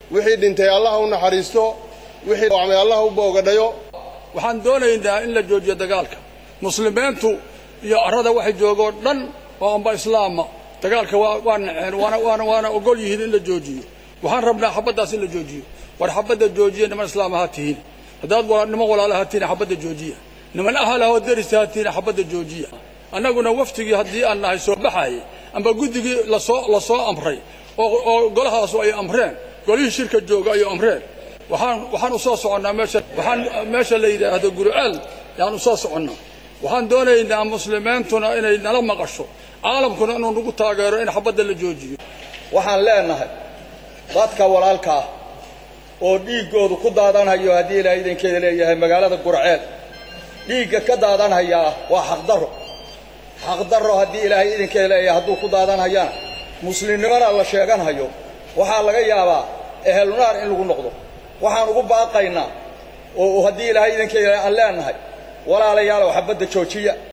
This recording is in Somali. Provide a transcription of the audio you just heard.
wixii dhintay allaha u naxariisto wixii dhacmay allaha u boogadhayo waxaan doonaynaa in la joojiyo dagaalka muslimiintu iyo arrada waxay joogoo dhan oo amba islaama dagaalka waa naceen waana waana ogol yihiin in la joojiyo waxaan rabnaa xabaddaas in la joojiyo war xabadda joojiya niman islaam ha tihiin haddaad niman walaala ha tihiin xabadda joojiya niman ahal ahoo derista ha tihiin xabadda joojiya annaguna waftigii haddii aan nahay soo baxaayay amba guddigii lasoo la soo amray oo golahaasu ay amreen golihii shirka jooga ay amreen waxaan waxaan u soo soconnaa meesha waxaan meesha la yidhaahdo guriceel yaan u soo soconnaa waxaan doonaynaa muslimiintuna inay nala maqasho caalamkuna inuu nagu taageero in xabadda la joojiyo waxaan leenahay dadka walaalka ah oo dhiiggoodu ku daadanhayo haddii ilaahay idankeeda leeyahay magaalada gurceel dhiigga ka daadanhayaa waa xaqdarro xaqdarro haddii ilaahay idankeeda leeyahay hadduu ku daadanhayana muslimnimona la sheeganhayo waxaa laga yaabaa ehelnaar in lagu noqdo waxaan ugu baaqaynaa oo haddii ilaahay idankeeda aan leenahay walaalayaalow xabadda joojiya